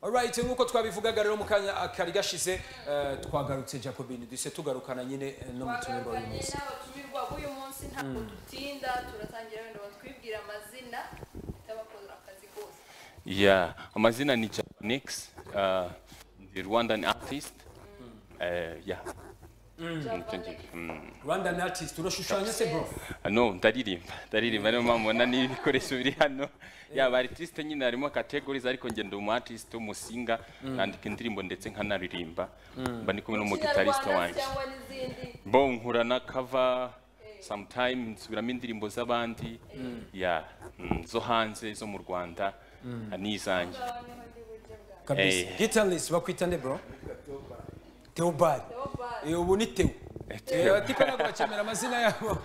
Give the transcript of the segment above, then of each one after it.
Alright nk'uko twabivugaga rero mu kanya kari gashize eh, twagarutse jacobine duhise tugarukana nyine eh, no mu tunyurwa uyu twagarukanye munsi n'abatumirwa b'uyu munsi ntabwo dutinda turatangira wenda batwibwira amazina y'abakora akazi kose Yeah, amazina ni Japanix, uh, the Rwandan artist. Uh, yeah, Javane, Mm. rwandan artist urashushanya se bro Ah, no ndaririmba ndaririmba niyo mpamvu mbona n'ibikoresho biri hano yaba artiste nyine harimo categories ariko ngenda umu artist umusinga nandika indirimbo ndetse nkanaririmba mba ndi kumwe n'umugitariste Kinyarwanda wanjye cyangwa n'izindi bo nkurana cover sometime nsubiramo indirimbo z'abandi yeah, mm, zo hanze zo mu Rwanda ah, n'izanjye kabisa Eh. guitarist bakwita nde bro teobald Theobald. Eh, ubu ni teo Eh, tipe ntabwo bakemera amazina yabo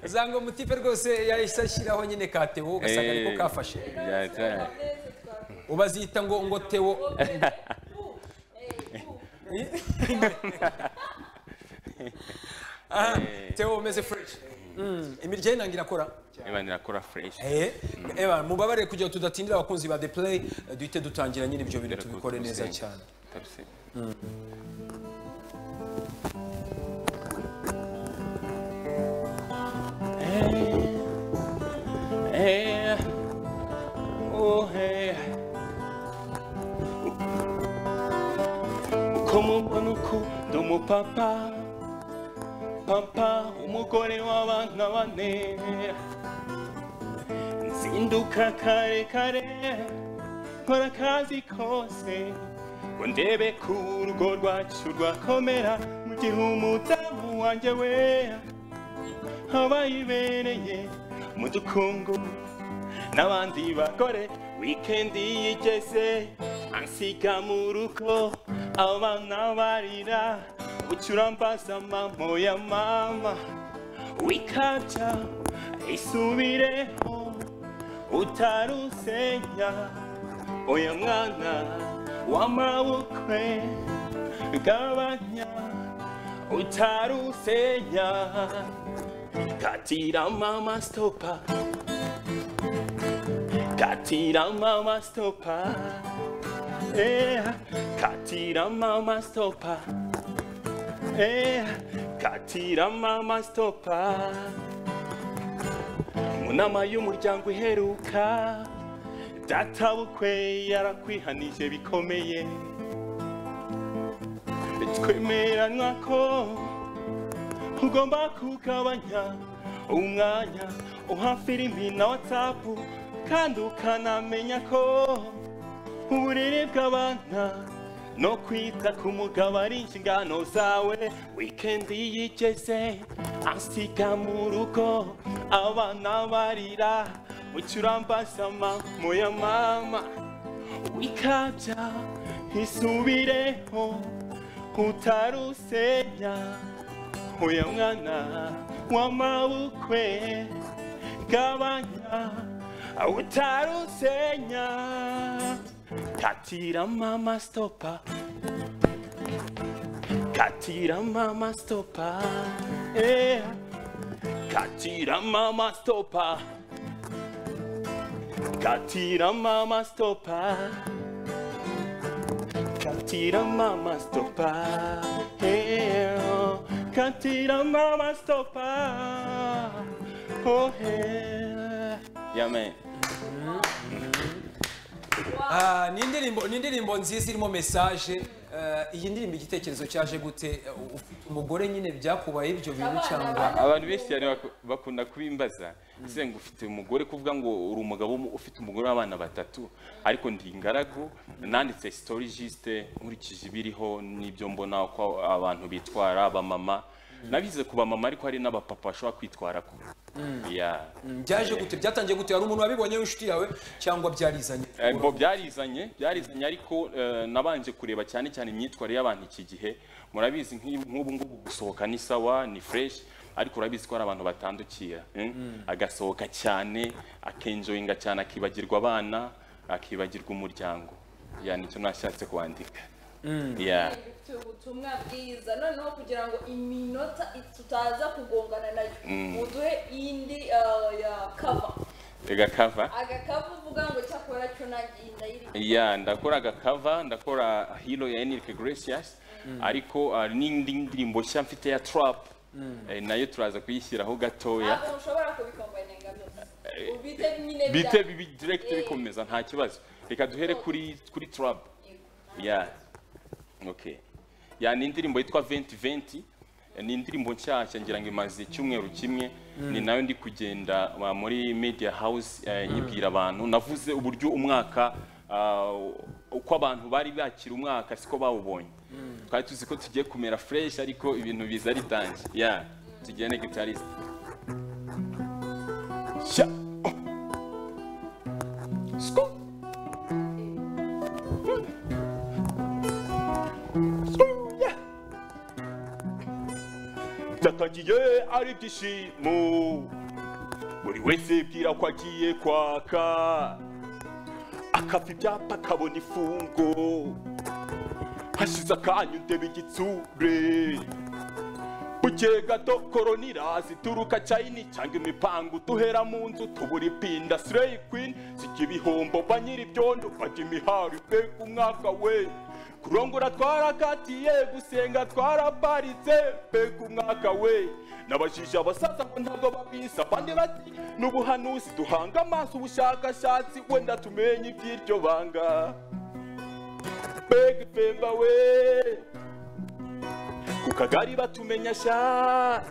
uzanga umutipe rwose yahise ashyiraho nyine ka teo ugasanga ariko Eh, kafashe yeah, yeah. Ameze twakwita. ubazita ngo ngo teo Bu, eh, bu. aha teo umeze fresh Mm, imirya y'inanga irakora niba nirakora fresh Eh, eba mubabare kugira ngo tudatindira abakunzi ba The Play eh, duhite dutangira nyine ibyo bintu Dore ko tubikore neza tubisenga. cyane Kabisa. Hey, hey, oh hey. Como mbona ukunda umupapa papa umugore w'abana bane nzinduka kare kare nkora akazi kose ngo ndebe ko urugo rwacu rwakomera mu gihe umudamu wanjye we aba yibereye mu dukungu n'abandi bagore wikendi yigeze ansiga mu rugo abana barira ucurambaza mamo ya mama wikabya isubireho utarusenya oya mwana w'amabukwe gabanya utarusenya katira mama stopa katira mama stopa eh katira mama stopa eh katira mama stopa mu nama y'umuryango iheruka databukwe yarakwihanije bikomeye twemeranwa ko ugomba kugabanya umwanya uha filimi na watsapu kandi ukanamenya ko uburere bw'abana no kwita ku mugabo ari inshingano zawe wikendi yigeze asiga mu rugo abana barira mucurambaza ya mama wikabya isubireho utarusenya uyu mwana w'amabukwe gabanya utarusenya katira mama stopa katira mama stopa eh. katira mama stopa katira mama stopa katira mama stopa eh. oh. katira mama stopa oh, eh. yeah, man. Ah, ni indirimbo ni indirimbo nziza irimo message eh, iyi ndirimbo igitekerezo cyaje gute Eh, ufite umugore nyine byakubaye ibyo bintu cyangwa abantu benshi cyane baku- bakunda kubimbaza ese ngo ufite umugore kuvuga ngo uri umugabo mu- ufite umugore w'abana batatu ariko ndi ingaragu nanditse story jiste nkurikije ibiriho n'ibyo mbona uko abantu bitwara abamama nabize ku bamama ariko hari n'abapapa bashobora kwitwara ku Yeah. byaje gute byatangiye gute hari umuntu wabibonyeho inshuti yawe cyangwa byarizanye Eh, bo byarizanye byarizanye ariko eh, nabanje kureba cyane cyane imyitwarire y'abantu iki gihe murabizi nk'iyi- nk'ubu ngubu gusohoka ni sawa ni fresh ariko urabizi ko hari abantu batandukira eh? agasohoka cyane akenjoyinga cyane akibagirwa abana akibagirwa umuryango ya nicyo nashatse kwandika yeah. Dufite ubutumwa bwiza noneho kugira ngo iminota tutaza kugongana nayo muduhe indi eh, ya kava agakava agakapu uvuga ngo cyakora cyo nagiye ndayirya ya ndakora agakava ndakora hilo ya enrique gracias ariko ah, n'indi ndirimbo nshya mfite ya trap eh, nayo turaza kuyishyiraho gatoya ntabwo mushobora kubikombanyanga byose ubite nyine bya- bite bibi direct Eh. bikomeza nta kibazo reka duhere kuri kuri trap ya okay ya ni indirimbo yitwa 2020 ni indirimbo nshyashya ngira ngo imaze icyumweru kimwe ni nayo ndi kugenda uh, muri media house eh, nyibwira abantu navuze uburyo umwaka uh, uko abantu bari bakira umwaka siko bawubonye twari tuzi ko tugiye kumera fresh ariko ibintu biza ritangiye ya tugiye na guitarist Sha- oh. Sko- byakagiye ari ibyishimo buri wese bwira ko agiye kwaka akava ibyapa akabona ifungo hashize akanya undeba igitsure bukeye gato koronira zituruka chayini cyangwa imipangu duhera mu nzu tubura ipinda sireyi kwini zijya ibihombo ba nyir'ibyondo bajya imihari mbega umwaka we kurongora twarakatiye gusenga twaraparitse mbega umwaka we nabajije abasaza ngo ntabwo babizi abandi bati n'ubuhanuzi duhanga amaso ubushakashatsi wenda tumenye iby'iryo banga mbega ifemba we ku kagari batumenya sha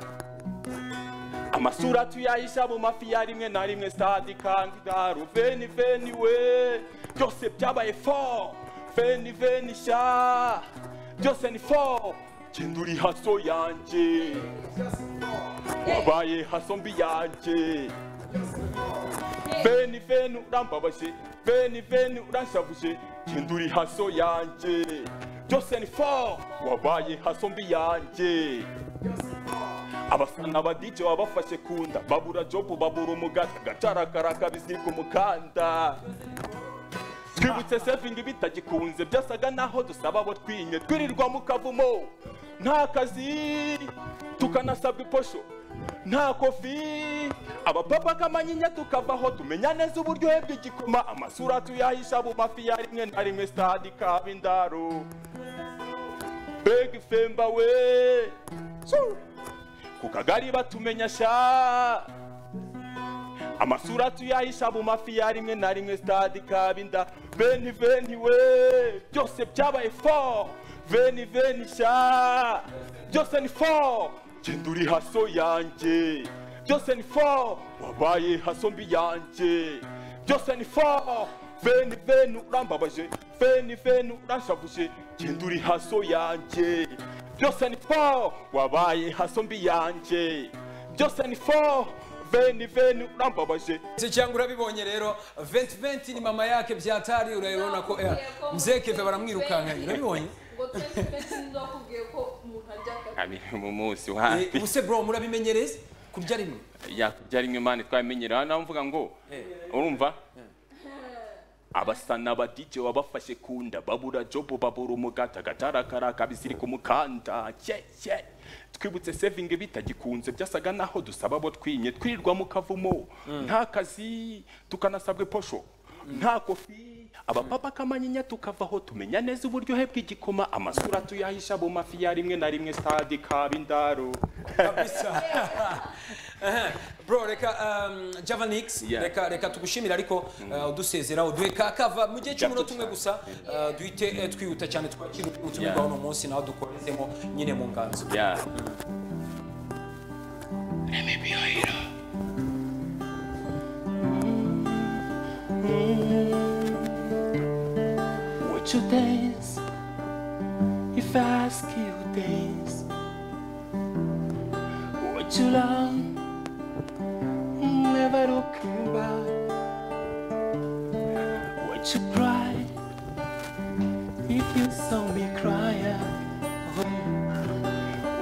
amasura tuyahisha mu mafi ya rimwe na rimwe stade kandida ruveni veni we byose byabaye fo veni veni sha byose ni fo genda uri haso yanjye wabaye haso mbi yanjye veni veni urambabaje veni veni uranshavuje genda uri haso yanjye byose ni fo wabaye haso mbi yanjye abafana ba DJ babafashe kunda babura jobu babura umugati agacarakara kabizirika umukanda twibutse sevingi bitagikunze byasaga naho dusaba abo twinye twirirwa mu kavumo nta kazi tukanasabwa iposho nta kofi abapapa k'amanyinya tukavaho tumenya neza uburyohe bw'igikoma amasura tuyahisha mu mafi ya rimwe na rimwe stade kabindaro mbega ifemba we Su! ku kagari batumenya sha amasura tuyahisha mu mafi ya rimwe na rimwe stade kabinda veni veni we byose byabaye fo veni veni sha byose ni fo genda uri haso yanjye byose ni fo wabaye haso mbi yanjye byose ni fo veni veni urambabaje veni veni uranshavuje genda uri haso yanjye byose ni fo wabaye haso mbi yanjye byose ni fo veni veni urambabaje Si cyangwa urabibonye rero 2020 ni mama yake byatari urabibona ko eh, mzee keve baramwirukankanye urabibonye ngo twese twese ndakubwiye ko umuntu arya akapu mu munsi w'ahandi ubuse bro murabimenyereza kurya rimwe yakujya rimwe mani twabimenyera nawe mvuga ngo urumva abasana ba DJ babafashe kunda babura jobu babura umugati agatarakara kabizirika umukanda cye cye twibutse sevingi bitagikunze byasaga naho dusaba abo twinye twirirwa mu kavumo nta kazi tukanasabwa posho nta kofi abapapa k'amanyinya tukavaho tumenya neza uburyohe bw'igikoma amasura tuyahisha mu mafi ya rimwe na rimwe stade kabindaro kabisa Aha. bro reka um, javanix Yeah. reka reka tugushimira ariko uh, udusezera uduhe ka kava mu gihe cy'umunota tumwe gusa uh, duhite eh, twihuta cyane twakira ubutumwa Yeah. bwa uno munsi nawe dukorezemo nyine mu nganzo Yeah. Would you dance if I ask you to dance? Would you run? Never looking back. Would you cry if you saw me crying?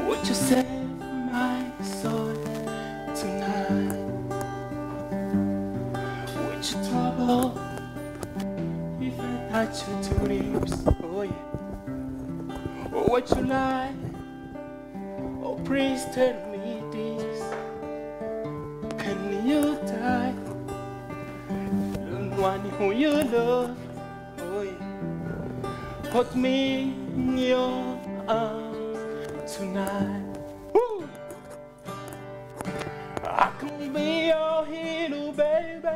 Would you save my soul tonight? Would you trouble if I touch your two lips? Oh yeah. Or would you lie? Oh please tell me this. Can you die one who you love. Put me in your arms tonight. Woo! I can be your hero, baby.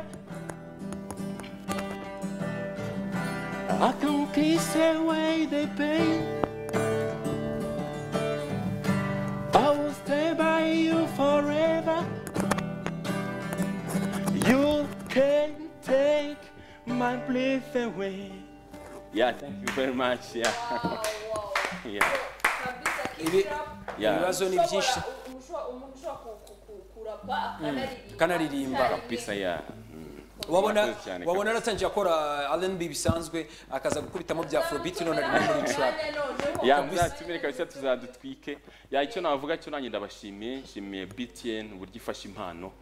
I can kiss away the pain. I will stay by you forever. You can take my breath away. Yeah, thank you very much. Yeah, yeah. Ibi- Yeah. ibibazo ni byinshi umuntu ushobora ku- ku- ku- kurapa akanaririmba akanaririmba. icyarimwe. Kabisa, yeah. wabona Murakoze cyane, wabona yaratangiye akora R&B bisanzwe akaza gukubitamo bya afrobeat none ari muri trap ya muzatumire kabisa tuzadutwike ya icyo navuga cyo nanjye ndabashimiye nshimiye BTN uburyo ifasha impano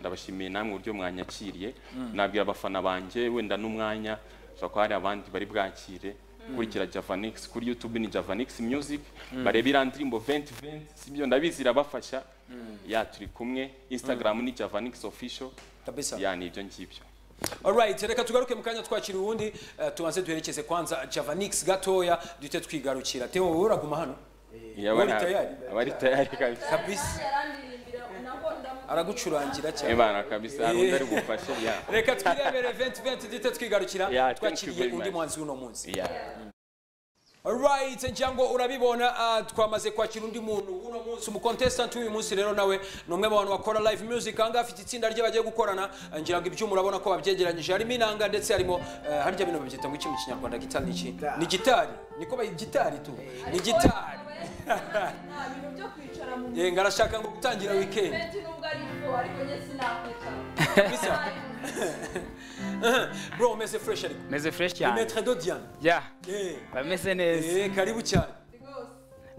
ndabashimiye namwe uburyo mwanyakiriye nabwira abafana banjye wenda n'umwanya ushobora kuba hari abandi bari bwakire kurikira Javanix kuri YouTube ni Javanix Music bareba iriya ndirimbo 2020 sibyo ndabizi irabafasha ya turi kumwe Instagram ni Javanix Official kabisa ya ni ibyo ngibyo Alright, reka tugaruke mu kanya twakira uwundi eh, tubanze duherekeze kwanza Javanix gatoya duhite twigarukira Theo wowe uraguma hano Ya, Bari bana- tayari. bari tayari kabisa kabisa aragucurangira cyane Ebana kabisa hari undi ari bufashe ya reka twirebere 2020 duhite twigarukira Yeah, thank you twakiriye very undi much. muhanzi w'uno munsi ya Alright, njango urabibona uh, twamaze kwakira undi muntu uno munsi umucontestant w'uyu munsi rero nawe ni umwe mu bantu bakora live music ahangaha afite itsinda rye bagiye gukorana uh, ngira ngo ibyuma urabona ko babyegeranyije harimo inanga ndetse harimo uh, harya bino babyita ngo iki mu kinyarwanda gitari niki ni gitari niko bayi gitari tu ni gitari nta bintu byo kwicara mu yego ngarashaka ngo gutangira weekend menti nubwo ari bwo ariko njye sinakwicara Kabisa. bro umeze fresh ariko meze fresh ni cyane maître de Diane ya eh bameze neza eh karibu cyane rwose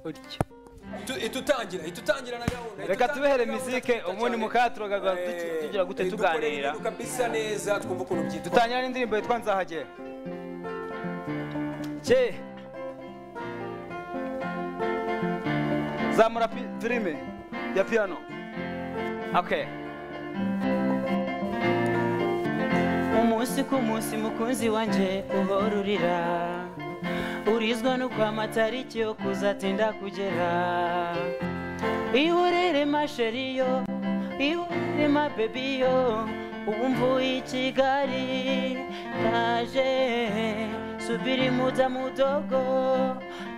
utyo Itu- itutangira itutangira na gahunda reka itutangira tubere gahunda mizike cyane. ubundi mukaturogaga Eh, tugira gute eh, dukore tuganira ibintu kabisa neza twumva ukuntu byitwa dutangira n'indirimbo yitwa nzahagera cye zamura pi- filime ya piano okay umunsi ku munsi mukunzi wanjye uhora urira urizwa no kwa matariki yo kuzatinda kugera ihorere masheriyo ihorere mabebiyo ubu mvuye i kigali ndaje subiri muda mudogo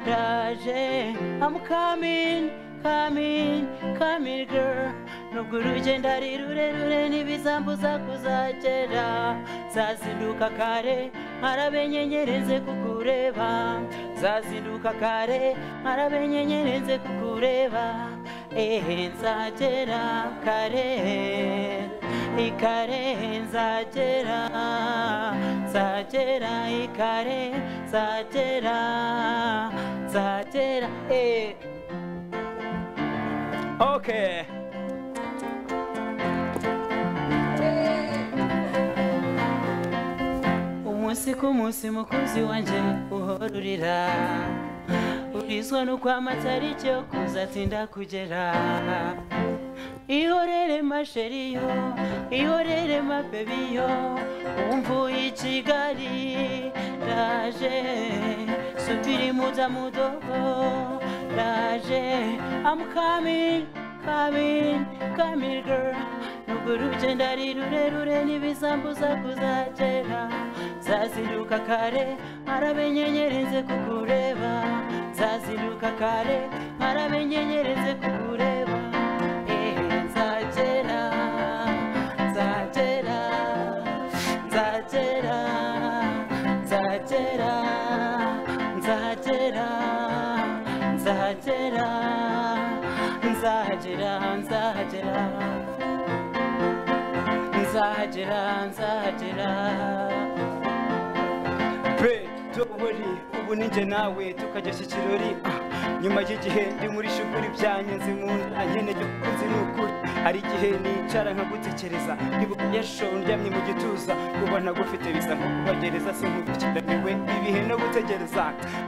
ndaje I'm coming coming coming girl nubwo urugendo ari rurerure ntibizambuza kuzagera zazinduka kare nkarabenyenyerenze kukureba zazinduka kare nkarabenyenyerenze kukureba ehe nzagera kare ikare nzagera nzagera ikare nzagera nzagera ehe okay umunsi ku munsi mukunzi wanjye uhora urira urizwa no kwa matariki yo kuzatinda kugera ihorere masheriyo ihorere mabebiyo umvuye i kigali ndaje subiri muda mudogo ndaje I'm coming coming coming girl nubwo urugendo ari rurerure ntibisambuza kuzagera zazinduka kare nkarabenyenyerenze kukureba zazinduka kare nkarabenyenyerenze kukureba ehe nzagera nzagera nzagera nzagera nzagera nzagera nzagera nzagera nzagera nzagera pe tuburi ubu ninjye nawe tukajyashya ikirori ah, nyuma y'igihe ndi muri shukuri byanjye nzi mu nda nkeneye ukunzi ni ukuri hari igihe nicara nkagutekereza niba ukuyasho ndyamye mu gituza kubona gufite bisa nko kubagereza sinkubikiraniwe ibihe no gutegereza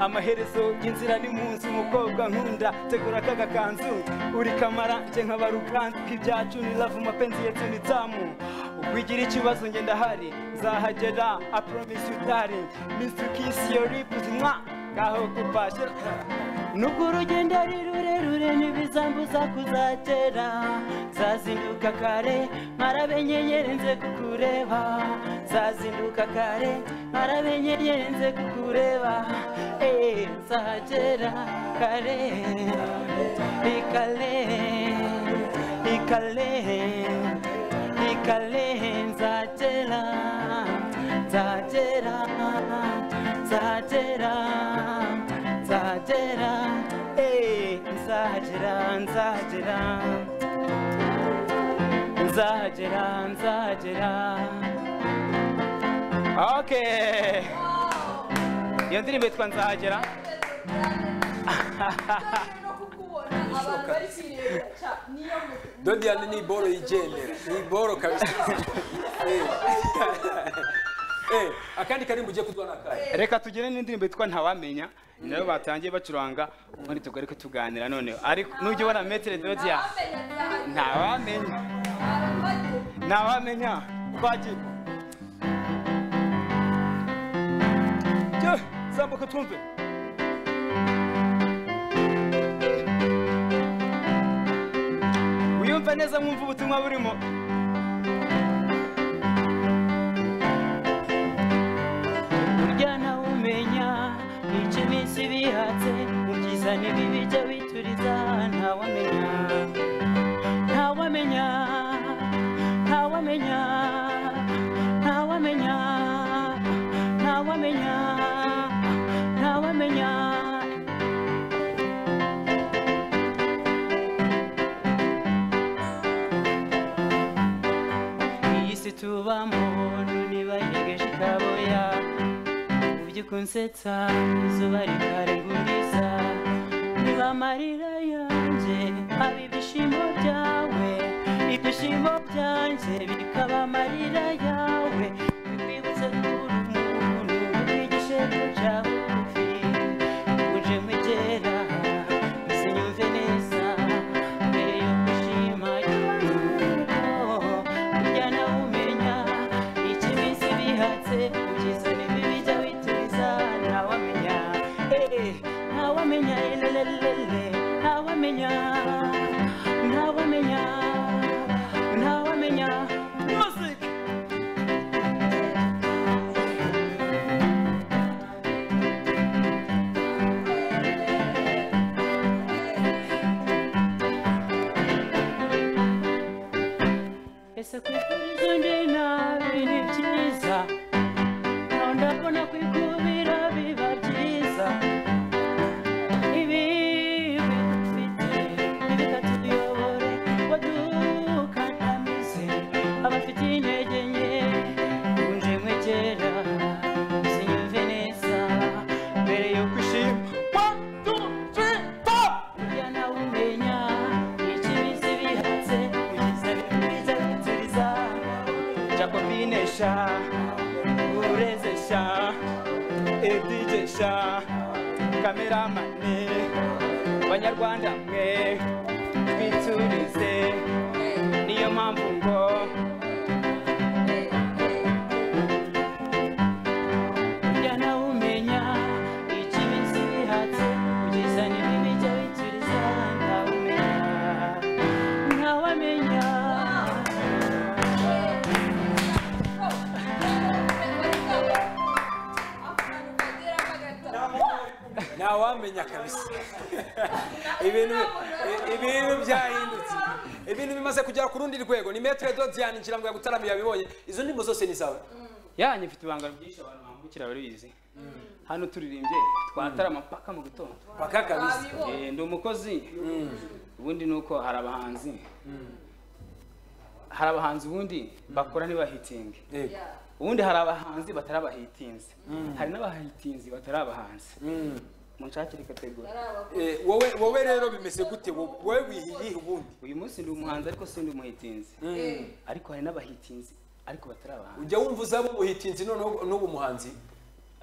amaherezo y'inzira ni mu nzu umukobwa nkunda tegura akaga kanzu uri kamara njye nkaba ruganzu nk'ibyacu ni love mapenzi yetu ni tamu wigira ikibazo njye ndahari nzahagera i promise you darling miss you kiss your lips mwa ngaho gupashe nubwo urugendo ari rurerure ntibizambuza kuzagera nzazinduka kare nkarabenyenyere nze kukureba nzazinduka kare nkarabenyenyere nze kukureba eee nzahagera kare ikale ikale ikale nzagera nzagera nzagera nzagera eee nzagera nzagera nzagera nzagera okay iyo ndirimbo yitwa nzahagera no kukubona abantu bari kwirebera cyane niyo mutu dodiyani ni boro yigendera ni boro kabisa Eh. Eh, akandi karimbo ugiye kuzwa na kare reka tugire n'indirimbo yitwa ntawamenya nayo batangiye bacuranga ubundi tugaruke tuganira noneho ariko nujya ubona metere dodiya bamenya cyane ntawamenya abantu ntawamenya twagira Jya, zambuka twumve wiyumve neza mwumve ubutumwa burimo burya nawe umenya nica iminsi bihatse mu byiza n'ibibi jya wituriza ntawamenya ntawamenya ntawamenya ntawamenya ntawamenya ntawamenya iyi si tubamo ntibayigeje ikaboya mu by'ukunsetsa izuba rikarenguliza niba amarira yanjye aba ibyishimo byawe ibyishimo byanjye bikaba amarira yawe bikwibutse nkuru umuntu ukwigishe kuca bugufi uje mwegera ese nyumve neza mbere yo gushima yuko burya nawe umenya icyo iminsi bihatse ubyiza n'ibibi jya wituriza ntawamenya Eh, ntawamenya elelelele ntawamenya ntawamenya ntawamenya muzika ese kwifuriza undi nabi ni byiza nawe ndabona kwikubira biba byiza ibi bidufite ntibikatuyobore ngo dukandamize abafite intege nke kunje mwegera zinyumve neza mbere yo kwishima One, two, three, four! burya nawe umenya ikibizi bihatse kugeza bikwiza bituriza Jacobine sha Ureze sha Edije sha Kameramane Banyarwanda mwe Twiturize Niyo mpamvu ngo burya nawe umenya ikibizi bihatse kugeza n'ibibi jya bituriza ntawe umenya ntawe amenya ntawamenya kabisa ibintu ibintu byahindutse ibintu bimaze kugera ku rundi rwego ni metere dodiyani ikirango yagutaramiye yabibonye izo ndirimbo zose ni zawe yanyu mfite ibanga byinshi abantu bambukira barabizi hano turirimbye twatarama paka mu gitondo paka kabisa Eh, ndi umukozi ubundi ni uko hari abahanzi hari abahanzi ubundi bakora ntibahitinge Yego. ubundi hari abahanzi batari abahitinzi hari n'abahitinzi batari abahanzi munshakire kategori Eh, wowe wowe rero bimeze gute Wo- wowe wihiye ubundi uyu munsi ndi umuhanzi ariko si ndi umuhitinzi Eh. ariko hari n'abahitinzi ariko batari abahanzi ujya wumva uzaba umuhitinzi noneho n'ubu muhanzi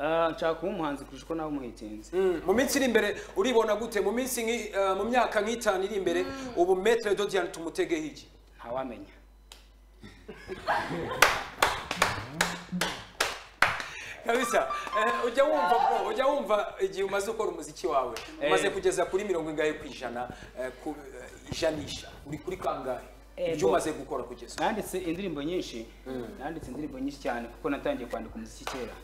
Ah, nshaka kuba umuhanzi kurusha uko nawe umuhitinzi Mm, mu minsi iri imbere uribona gute mu minsi nk'i- eh, mu myaka nk'itanu iri imbere ubu metere dodiyani tumutegeho iki ntawamenya kabisa Eh, ujya wumva bro ujya wumva igihe umaze gukora umuziki wawe umaze kugeza kuri mirongo ingahe ku ijana eh, ku eh, ijanisha uri kuri kangahe Eh, ibyo bo. umaze gukora kugeza nanditse indirimbo nyinshi nanditse indirimbo nyinshi cyane kuko natangiye kwandika umuziki kera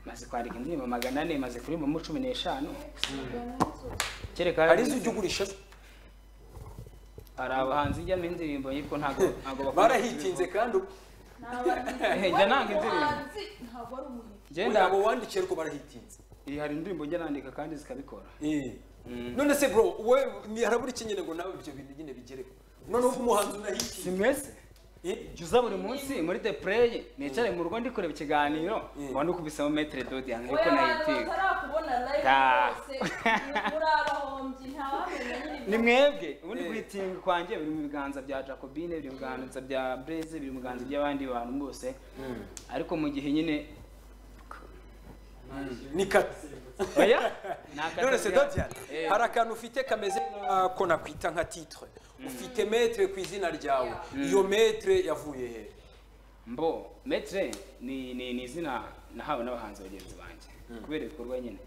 maze kwandika indirimbo magana ane maze kuririmbo cumi n'eshanu kereka hari izo ujya ugurisha hari abahanzi njyamo indirimbo ariko ntabwo ntabwo bakunda barahitinze kandi ubu Eh, njya nanga indirimbo ntabwo ari umuhizi genda abo wandikiye ariko barahitinze hari indirimbo njya nandika kandi zikabikora Eh. none se bro we ni- harabura iki nyine ngo nawe ibyo bintu nyine bigereho noneho umuhanzi unahitinze simwese Eh, jyuza buri munsi muri the play nicare mu rugo ndi kureba ikiganiro Mm. ngo nukubisemo metre dodian ariko oya abantu nayitiwe batarakubona live Ta. rwose ni- muri abahombyi ntawamenya nyine ni mwebwe ubundi Eh. kwitinga kwanjye biri mu biganza bya jacobine biri mu biganza bya blaze biri mu biganza by'abandi bantu bose ariko mu gihe nyine ni kata oya none se dodian Eh. hari akantu ufite kameze nk'ako nakwita nka titre ufite metre ku izina ryawe iyo metre yavuye he mbo metre ni ni ni izina nahawe n'abahanzi bagenzi banjye kubera ibikorwa nyine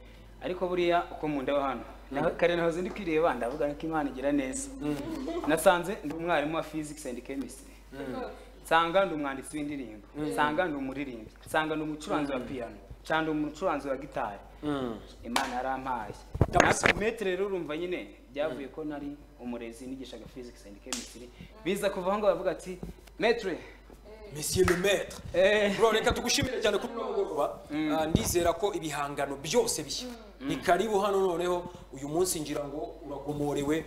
ariko buriya uko mu ndabo hano na- kare nahoze ndi kwireba ndavuga ko imana igira neza nasanze ndi umwarimu wa physics and chemistry nsanga ndi umwanditsi w'indirimbo nsanga ndi umuririmbyi nsanga ndi umucuranzi wa piano cyangwa ndi umucuranzi wa gitari imana yarampaye Kabisa. Natwe metre rero urumva nyine byavuye ko nari umurezi nigishaga physics and chemistry biza kuva aho ngaho bavuga ati metre monsieur le maître eh, bro reka tugushimire cyane kuri uno mugoroba Ah, ndizera ko ibihangano byose bishya ni karibu hano noneho uyu munsi ngira ngo uragomorewe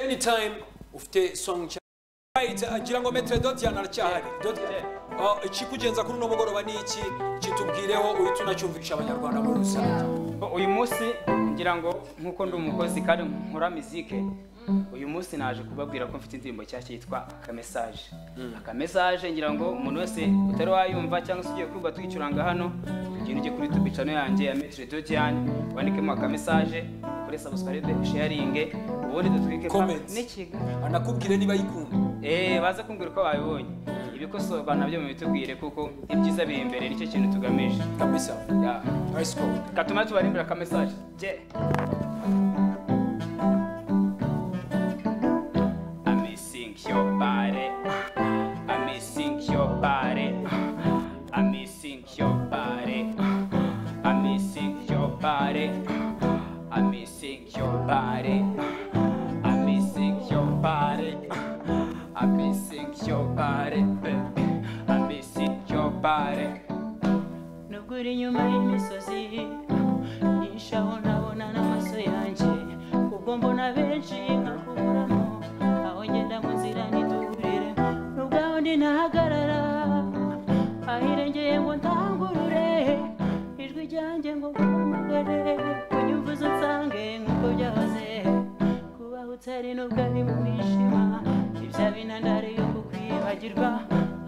anytime ufite song nshya. Right, ah, ngira ngo metre dotian aracyahari Dotian, ah, ikikugenza kuri uno mugoroba ni iki kitubwireho uhita unacyumvisha abanyarwanda muri rusange Bo, uyu munsi ngira ngo nk'uko ndi umukozi kandi nkora mizike uyu munsi naje kubabwira ko mfite indirimbo nshyashya yitwa akamesaje akamesaje ngira ngo umuntu wese utari wayumva cyangwa se ugiye kumva tuyicuranga hano ugenda ujye kuri tubi channel yanjye ya metre dotian wandikemo akamesaje ukore subscribe sharinge ubundi dutwike pa- Comments. n'ikigo anakubwire niba ayikunda Eh, baze kumbwira uko babibonye ibikosorwa nabyo mubitubwire kuko ibyiza biri imbere nicyo kintu tugamije kabisa Yeah. let's go katuma tubarimbira akamesaje je I'm missing your body. I'm missing your body. I'm missing your body. I'm missing your body. I'm missing your body. I'm missing your body. I'm missing your body, baby. I'm missing your body. nubwo uri inyuma y'imisozi nyinshi aho ntabona n'amaso yanjye ubwo mbona benshi nkakuburamo aho ngenda mu nzira ntiduhurire n'ubwaho ndinahagarara ahirengeye ngo ntangurure ijwi ryanjye ngo nkuhamagare kunyumvuza unsange nk'uko byahoze kubaho utari n'ubwo ari mu mwijima ibya binandari yo kukwibagirwa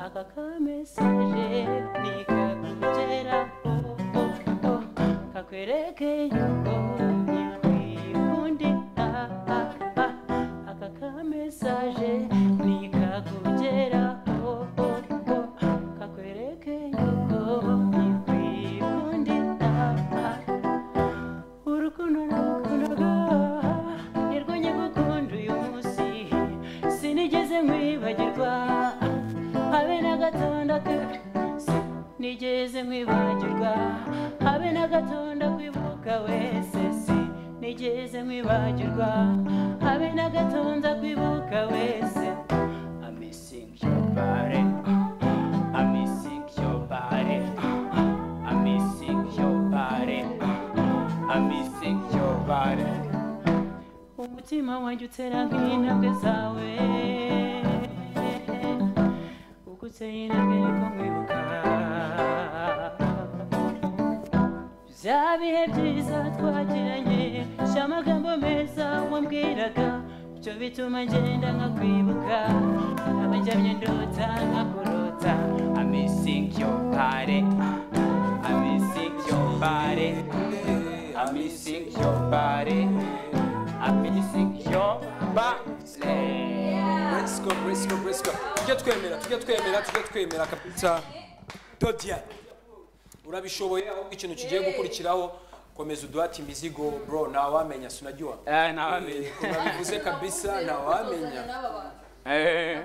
aka kamesaje nikakugeraho kakwereke yuko ntikwikundira aka kamesaje nikakugeraho kakwereke yuko ntikwikundira urukundo nagukundaga nirwo nyagukunda uyu munsi sinigeze nkwibagirwa habe na gatonda ke sinigeze nkwibagirwa habe na gatonda kwibuka wese sinigeze nkwibagirwa habe na gatonda kwibuka wese I'm missing your body. I'm missing your body. I'm missing your body. I'm missing your body. umutima wanjye utera nk'intambwe zawe uko uteye intambwe niko nkwibuka bya bihe byiza twagiranye sha amagambo meza wambwiraga byo bituma ngenda nkakwibuka abajyamye ndota nkakurota I'm missing your body. I'm missing your body. I'm missing your body. I'm missing your body. Praise God, praise God, praise God. Tujye twemera, tujye twemera, tujye twemera kabisa. Todia. Urabishoboye ahubwo ikintu kigiye gukurikiraho komeza uduhate imizigo bro ntawamenya sinajyuwa Eh, ntawamenya. urabivuze kabisa ntawamenya Eh, aba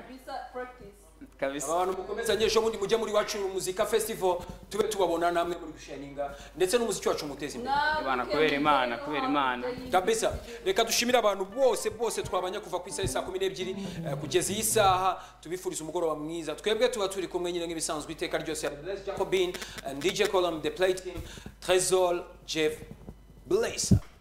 kabisa bantu mukomezanye ejo bundi mujye muri wacu muzika festival tube tubabona namwe muri gushininga ndetse n'umuziki wacu muteze imbere Bana, kubera Imana, kubera Imana. kabisa reka dushimire abantu bose bose twabanye kuva ku isaha saa kumi n'ebyiri eh, kugeza iyi saha tubifuriza umugoroba mwiza twebwe tuba turi kumwe nyine nk'ibisanzwe iteka ryose Bless Jacobin eh, DJ Column The Play Team Trezor Jeff Blazer